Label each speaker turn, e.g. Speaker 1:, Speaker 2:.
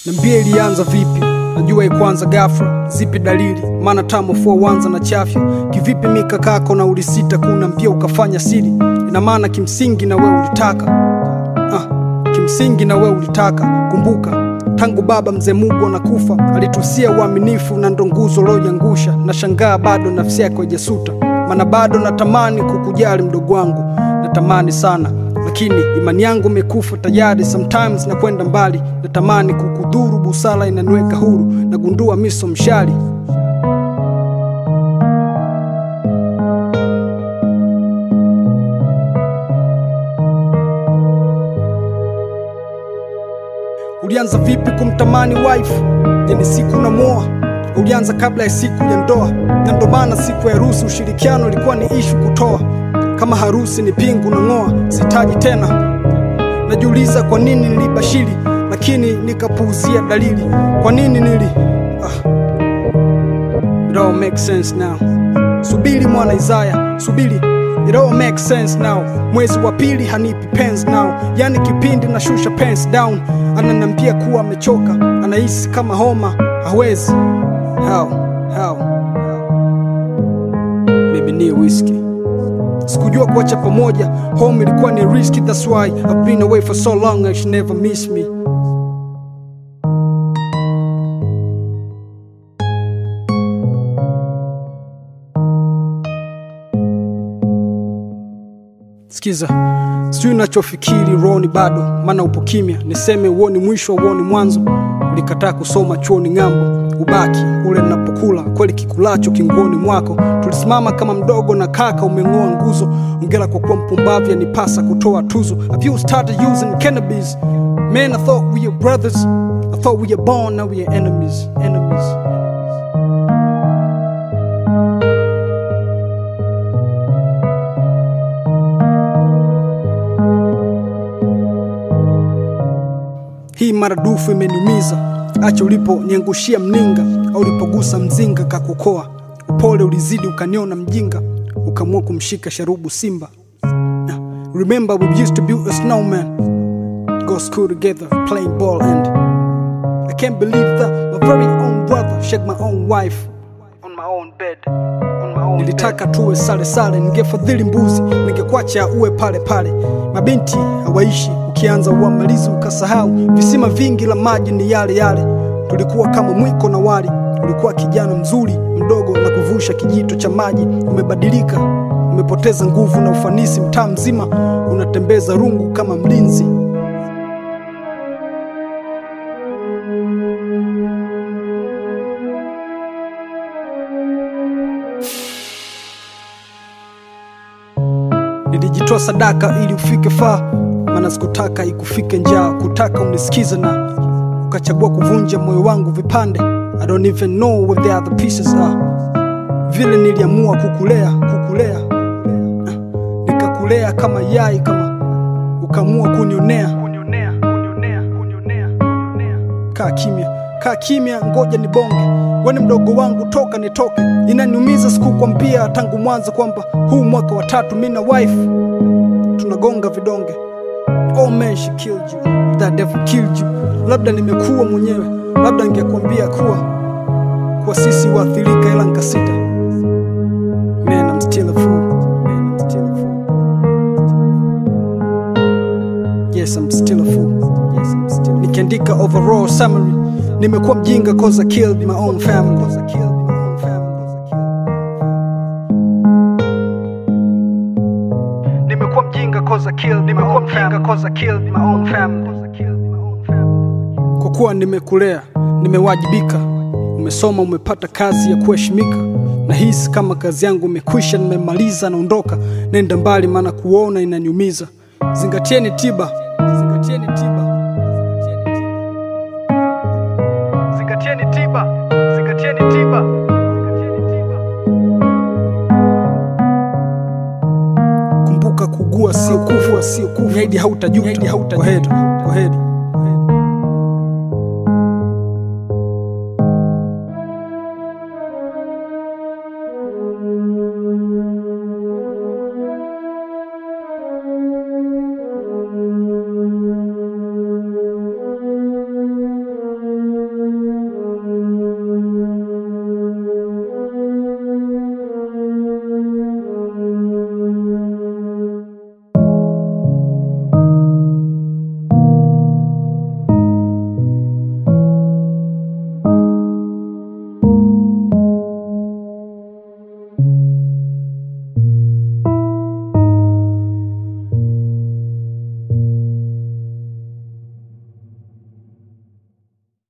Speaker 1: Niambie ilianza vipi? Najua ikwanza ghafla, zipi dalili? Maana tamo fua wanza na chafya. Kivipi mikakako na ulisita kuna mpia ukafanya siri? Ina maana kimsingi na wewe ulitaka ah, kimsingi na wewe ulitaka. Kumbuka tangu baba mzee Mungu anakufa alitusia uaminifu na ndo nguzo loyangusha. Na shangaa bado nafsi yako haijasuta, maana bado natamani kukujali mdogo wangu, natamani sana lakini imani yangu imekufa tayari. Sometimes na kwenda mbali, natamani kukudhuru, busara inaniweka huru, nagundua miso mshali Ulianza vipi kumtamani wife? Yani siku namoa ulianza kabla ya siku ya ndoa, na ndo maana siku ya harusi ushirikiano ilikuwa ni ishu kutoa. Kama harusi ni pingu na ng'oa, sitaji tena. Najiuliza kwa nini nilibashiri, lakini nikapuuzia dalili. Kwa nini nili ah. It all makes sense now. Subiri mwana Isaya, subiri It all makes sense now. Mwezi wa pili hanipi pens now, yani kipindi na shusha pens down. Ananiambia kuwa amechoka, anahisi kama homa, hawezi. How? How? Maybe ni whiskey. Sikujua kuacha pamoja, home ilikuwa ni risky, that's why I've been away for so long, I should never miss me. Sikiza, sijui nachofikiri rohoni bado, maana upo kimya. Niseme uoni mwisho, uoni mwanzo. Ulikataa kusoma chuoni ng'ambo, ubaki ule ninapokula kweli, kikulacho kinguoni mwako. Tulisimama kama mdogo na kaka, umeng'oa nguzo. Ongera kwa kuwa mpumbavu, yanipasa kutoa tuzo. Have you started using cannabis? Man, I thought we were brothers. I thought we were born, now we are enemies, enemies. Hii maradufu imeniumiza. Acha uliponiangushia mninga au ulipogusa mzinga kakukoa. Upole ulizidi ukaniona mjinga, ukamua kumshika sharubu simba. Nah, Remember we used to build a snowman, go school together, playing ball and I can't believe that my very own brother shake my own wife on my own bed. On my own Nilitaka tuwe sale sale, ningefadhili mbuzi, ningekwacha uwe pale pale. Mabinti hawaishi, ukianza uamalizi ukasahau. Visima vingi la maji ni yale yale, tulikuwa kama mwiko na wali. Ulikuwa kijana mzuri mdogo na kuvusha kijito cha maji. Umebadilika, umepoteza nguvu na ufanisi, mtaa mzima unatembeza rungu kama mlinzi. Nilijitoa sadaka ili ufike faa, maana sikutaka ikufike njaa, kutaka unisikize na ukachagua kuvunja moyo wangu vipande. I don't even know where the other pieces are. Vile niliamua kukulea, kukulea, Ah, nikakulea kama yai, kama ukaamua kunionea. Kaa kimya, kaa kimya, ngoja nibonge. Weni mdogo wangu, toka nitoke. Inaniumiza sikukwambia tangu mwanzo kwamba huu mwaka wa tatu mi na wife tunagonga vidonge. Oh man, she killed you. That devil killed you. Labda nimekuwa mwenyewe, labda ningekwambia kuwa kuwa sisi waathirika, ila nkasita. Man, I'm still a fool. Man, I'm still a fool. Yes, I'm still a fool. Yes, I'm still. Nikiandika overall summary, nimekuwa mjinga cause I killed my own family. Cause I killed my own family. Cause I killed Nimekuwa mjinga cause I killed nimekuwa mjinga cause I killed my own family. Kwa kuwa nimekulea, nimewajibika, umesoma, umepata kazi ya kuheshimika. Nahisi kama kazi yangu imekwisha, nimemaliza, naondoka, nenda mbali, maana kuona inaniumiza. Zingatieni tiba, zingatieni tiba, zingatieni tiba, zingatieni tiba. Kumbuka kugua sio kufa, sio kufa. Zaidi hautajuta. Kwa heri, kwa heri.